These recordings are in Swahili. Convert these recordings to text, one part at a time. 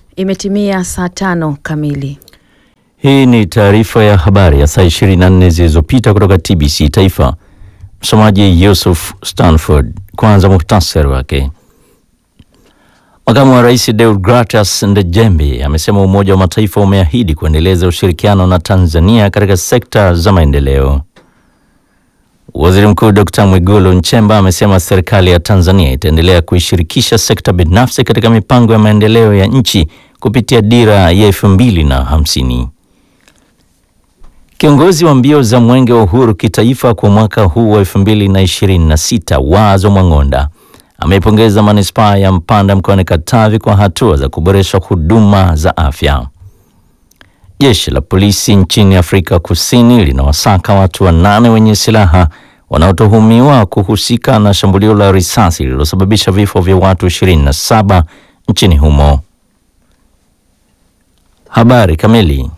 Imetimia saa tano kamili. Hii ni taarifa ya habari ya saa 24 zilizopita kutoka TBC Taifa. Msomaji Yusuf Stanford. Kwanza muhtasari wake. Makamu wa Rais Deogratas Ndejembi amesema Umoja wa Mataifa umeahidi kuendeleza ushirikiano na Tanzania katika sekta za maendeleo. Waziri Mkuu Dr. Mwigulu Nchemba amesema serikali ya Tanzania itaendelea kuishirikisha sekta binafsi katika mipango ya maendeleo ya nchi kupitia dira ya elfu mbili na hamsini. Kiongozi wa mbio za Mwenge wa Uhuru kitaifa kwa mwaka huu wa 2026 Wazo Mwang'onda ameipongeza manispaa ya Mpanda mkoani Katavi kwa hatua za kuboresha huduma za afya. Jeshi la polisi nchini Afrika Kusini linawasaka watu wanane wenye silaha wanaotuhumiwa kuhusika na shambulio la risasi lililosababisha vifo vya watu 27 nchini humo. Habari kamili.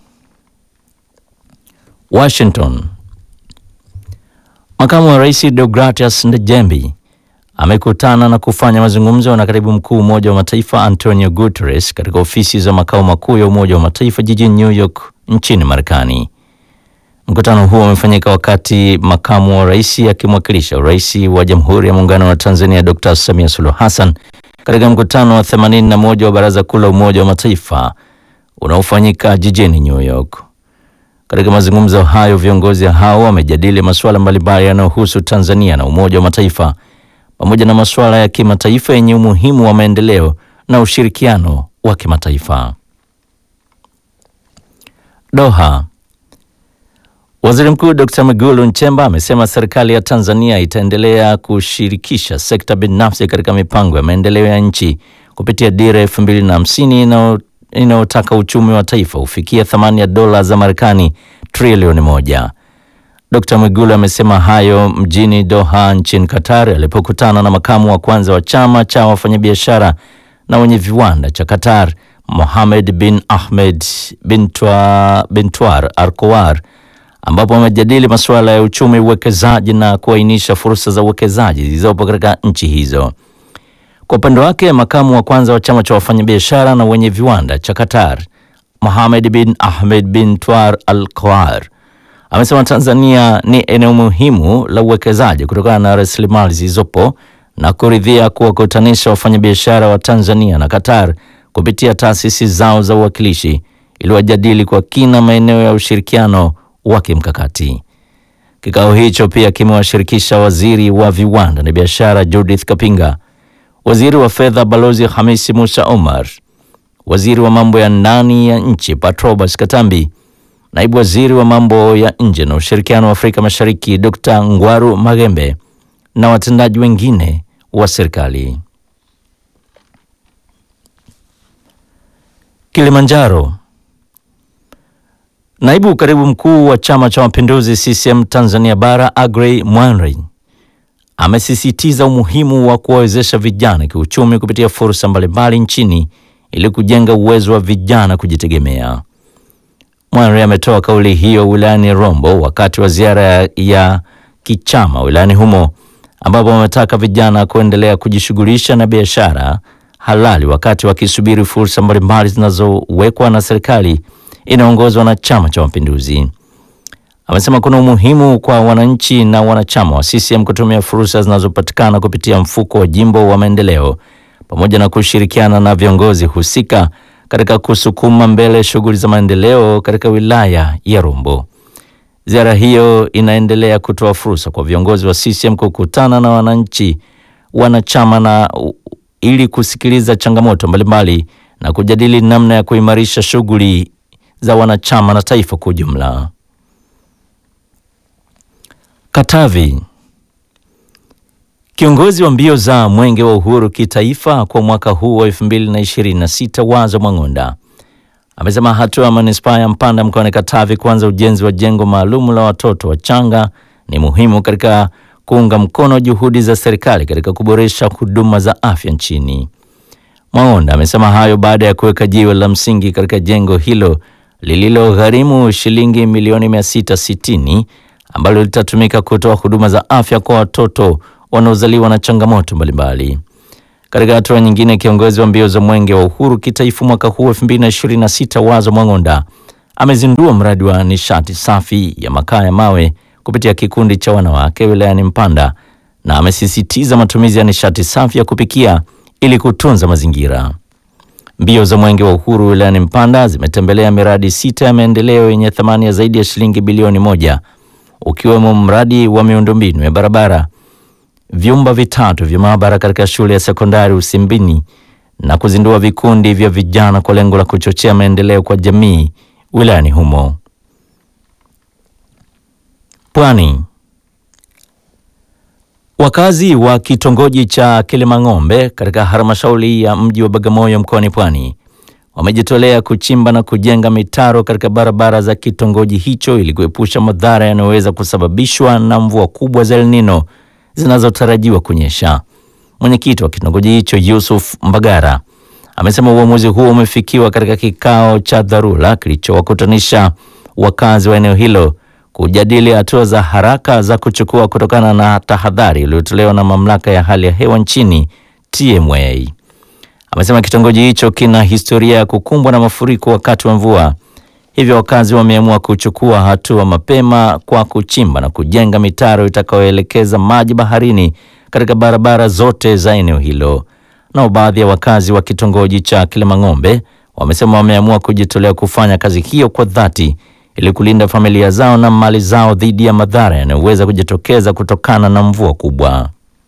Washington. Makamu wa Rais Deogratias Ndejembi amekutana na kufanya mazungumzo na katibu mkuu Umoja wa Mataifa Antonio Guterres katika ofisi za makao makuu ya Umoja wa Mataifa jijini New York nchini Marekani. Mkutano huo umefanyika wakati makamu wa rais akimwakilisha rais wa Jamhuri ya Muungano wa Tanzania Dr. Samia Suluhu Hassan katika mkutano wa 81 wa Baraza Kuu la Umoja wa Mataifa unaofanyika jijini New York. Katika mazungumzo hayo viongozi hao wamejadili masuala mbalimbali yanayohusu Tanzania na Umoja wa Mataifa pamoja na masuala ya kimataifa yenye umuhimu wa maendeleo na ushirikiano wa kimataifa. Doha. Waziri Mkuu Dr. Mwigulu Nchemba amesema serikali ya Tanzania itaendelea kushirikisha sekta binafsi katika mipango ya maendeleo ya nchi kupitia dira elfu mbili na hamsini inayotaka uchumi wa taifa ufikia thamani ya dola za Marekani trilioni moja. Dr. Mwigulu amesema hayo mjini Doha nchini Qatar alipokutana na makamu wa kwanza wa chama cha wafanyabiashara na wenye viwanda cha Qatar, Mohamed bin Ahmed bin Twar Arkowar, ambapo wamejadili masuala ya uchumi, uwekezaji na kuainisha fursa za uwekezaji zilizopo katika nchi hizo. Kwa upande wake, makamu wa kwanza wa chama cha wafanyabiashara na wenye viwanda cha Qatar, Mohamed bin Ahmed bin Twar Al-Qawar amesema Tanzania ni eneo muhimu la uwekezaji kutokana na rasilimali zilizopo na kuridhia kuwakutanisha wafanyabiashara wa Tanzania na Qatar kupitia taasisi zao za uwakilishi ili wajadili kwa kina maeneo ya ushirikiano wa kimkakati. Kikao hicho pia kimewashirikisha waziri wa viwanda na biashara Judith Kapinga, waziri wa fedha Balozi Hamisi Musa Omar, waziri wa mambo ya ndani ya nchi Patrobas Katambi, naibu waziri wa mambo ya nje na ushirikiano wa Afrika Mashariki Dr. Ngwaru Magembe na watendaji wengine wa serikali. Kilimanjaro. Naibu katibu mkuu wa Chama cha Mapinduzi CCM Tanzania Bara Agrey Mwanri amesisitiza umuhimu wa kuwawezesha vijana kiuchumi kupitia fursa mbalimbali nchini ili kujenga uwezo wa vijana kujitegemea. Mwanri ametoa kauli hiyo wilayani Rombo wakati wa ziara ya kichama wilayani humo ambapo wametaka vijana kuendelea kujishughulisha na biashara halali wakati wakisubiri fursa mbalimbali zinazowekwa na serikali inayoongozwa na Chama cha Mapinduzi. Amesema kuna umuhimu kwa wananchi na wanachama wa CCM kutumia fursa zinazopatikana kupitia mfuko wa jimbo wa maendeleo pamoja na kushirikiana na viongozi husika katika kusukuma mbele shughuli za maendeleo katika wilaya ya Rombo. Ziara hiyo inaendelea kutoa fursa kwa viongozi wa CCM kukutana na wananchi wanachama na ili kusikiliza changamoto mbalimbali na kujadili namna ya kuimarisha shughuli za wanachama na taifa kwa ujumla. Katavi. Kiongozi wa mbio za Mwenge wa Uhuru kitaifa kwa mwaka huu wa 2026 Wazo Mwang'onda amesema hatua ya manispaa ya Mpanda mkoani Katavi kuanza ujenzi wa jengo maalum la watoto wachanga ni muhimu katika kuunga mkono juhudi za serikali katika kuboresha huduma za afya nchini. Mwang'onda amesema hayo baada ya kuweka jiwe la msingi katika jengo hilo lililogharimu shilingi milioni 660 ambalo litatumika kutoa huduma za afya kwa watoto wanaozaliwa na changamoto mbalimbali. Katika hatua nyingine, kiongozi wa mbio za mwenge wa uhuru kitaifa mwaka huu 2026 Wazo Mwang'onda amezindua mradi wa nishati safi ya makaa ya mawe kupitia kikundi cha wanawake wilayani Mpanda na amesisitiza matumizi ya nishati safi ya kupikia ili kutunza mazingira. Mbio za mwenge wa uhuru wilayani Mpanda zimetembelea miradi sita ya maendeleo yenye thamani ya zaidi ya shilingi bilioni moja ukiwemo mradi wa miundombinu ya barabara, vyumba vitatu vya maabara katika shule ya sekondari Usimbini na kuzindua vikundi vya vijana kwa lengo la kuchochea maendeleo kwa jamii wilayani humo. Pwani. Wakazi wa kitongoji cha Kilimang'ombe katika halmashauri ya mji wa Bagamoyo mkoani Pwani wamejitolea kuchimba na kujenga mitaro katika barabara za kitongoji hicho ili kuepusha madhara yanayoweza kusababishwa na mvua kubwa za El Nino zinazotarajiwa kunyesha. Mwenyekiti wa kitongoji hicho Yusuf Mbagara amesema uamuzi huo umefikiwa katika kikao cha dharura kilichowakutanisha wakazi wa eneo hilo kujadili hatua za haraka za kuchukua kutokana na tahadhari iliyotolewa na mamlaka ya hali ya hewa nchini TMA. Amesema kitongoji hicho kina historia ya kukumbwa na mafuriko wakati wa mvua, hivyo wakazi wameamua kuchukua hatua mapema kwa kuchimba na kujenga mitaro itakayoelekeza maji baharini katika barabara zote za eneo hilo. Nao baadhi ya wakazi wa kitongoji cha Kilimang'ombe wamesema wameamua kujitolea kufanya kazi hiyo kwa dhati ili kulinda familia zao na mali zao dhidi ya madhara yanayoweza kujitokeza kutokana na mvua kubwa.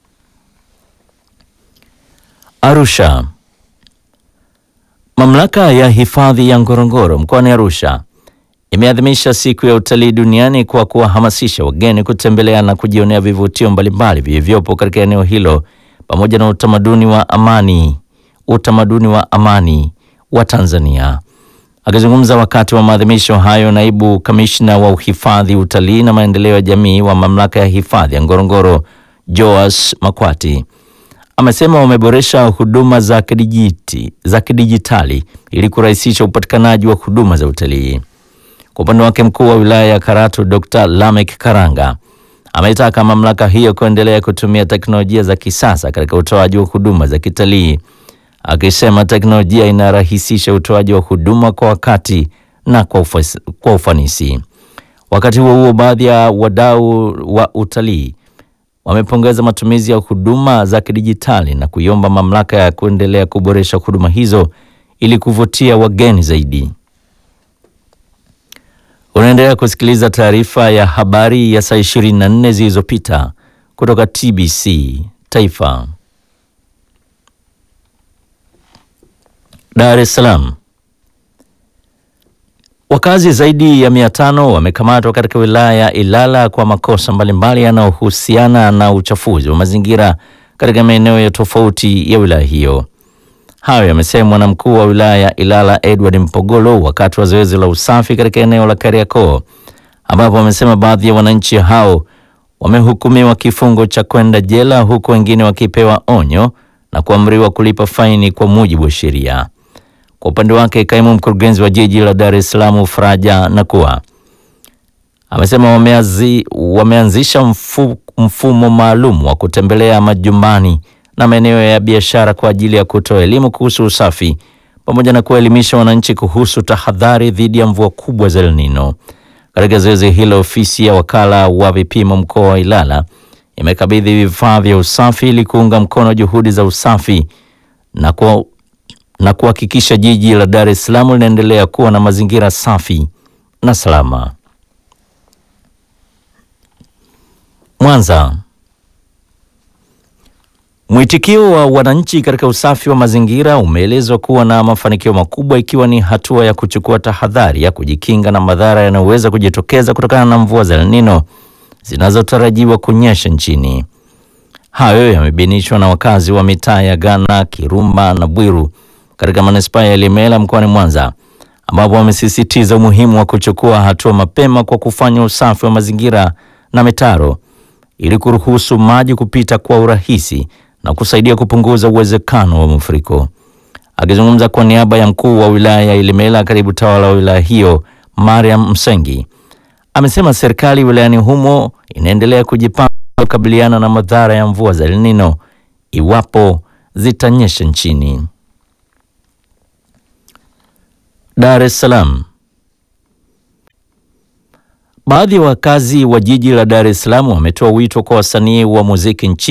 Arusha. Mamlaka ya hifadhi ya Ngorongoro mkoani Arusha imeadhimisha siku ya utalii duniani kwa kuwahamasisha wageni kutembelea na kujionea vivutio mbalimbali vilivyopo katika eneo hilo pamoja na utamaduni wa amani, utamaduni wa amani wa Tanzania. Akizungumza wakati wa maadhimisho hayo, naibu kamishna wa uhifadhi, utalii na maendeleo ya jamii wa mamlaka ya hifadhi ya Ngorongoro, Joas Makwati, amesema wameboresha huduma za kidijiti, za kidijitali ili kurahisisha upatikanaji wa huduma za utalii. Kwa upande wake, mkuu wa wilaya ya Karatu Dr. Lamek Karanga ametaka mamlaka hiyo kuendelea kutumia teknolojia za kisasa katika utoaji wa huduma za kitalii akisema teknolojia inarahisisha utoaji wa huduma kwa wakati na kwa, ufas, kwa ufanisi. Wakati huo huo, baadhi ya wadau wa utalii wamepongeza matumizi ya huduma za kidijitali na kuiomba mamlaka ya kuendelea kuboresha huduma hizo ili kuvutia wageni zaidi. Unaendelea kusikiliza taarifa ya habari ya saa 24 zilizopita kutoka TBC Taifa. Dar es Salaam. Wakazi zaidi ya mia tano wamekamatwa katika wilaya ya Ilala kwa makosa mbalimbali yanayohusiana na uchafuzi wa mazingira katika maeneo ya tofauti ya wilaya hiyo. Hayo yamesemwa na mkuu wa wilaya ya Ilala Edward Mpogolo wakati wa zoezi la usafi katika eneo la Kariakoo, ambapo wamesema baadhi ya wananchi hao wamehukumiwa kifungo cha kwenda jela huku wengine wakipewa onyo na kuamriwa kulipa faini kwa mujibu wa sheria. Kwa upande wake kaimu mkurugenzi wa jiji la Dar es Salaam Faraja Nakua amesema wameazi, wameanzisha mfu, mfumo maalum wa kutembelea majumbani na maeneo ya biashara kwa ajili ya kutoa elimu kuhusu usafi pamoja na kuwaelimisha wananchi kuhusu tahadhari dhidi ya mvua kubwa za El Nino. Katika zoezi hilo, ofisi ya wakala wa vipimo mkoa wa Ilala imekabidhi vifaa vya usafi ili kuunga mkono juhudi za usafi na kwa na kuhakikisha jiji la Dar es Salaam linaendelea kuwa na mazingira safi na salama. Mwanza. Mwitikio wa wananchi katika usafi wa mazingira umeelezwa kuwa na mafanikio makubwa ikiwa ni hatua ya kuchukua tahadhari ya kujikinga na madhara yanayoweza kujitokeza kutokana na mvua za El Nino zinazotarajiwa kunyesha nchini. Hayo yamebainishwa na wakazi wa mitaa ya Ghana, Kirumba na Bwiru katika manispaa ya Ilemela mkoani Mwanza, ambapo wamesisitiza umuhimu wa kuchukua hatua mapema kwa kufanya usafi wa mazingira na mitaro ili kuruhusu maji kupita kwa urahisi na kusaidia kupunguza uwezekano wa mafuriko. Akizungumza kwa niaba ya mkuu wa wilaya ya Ilemela, karibu tawala wa wilaya hiyo Mariam Msengi amesema serikali wilayani humo inaendelea kujipanga kukabiliana na madhara ya mvua za El Nino iwapo zitanyesha nchini. Dar es Salaam. Baadhi ya wakazi wa jiji la Dar es Salaam wametoa wito kwa wasanii wa muziki nchini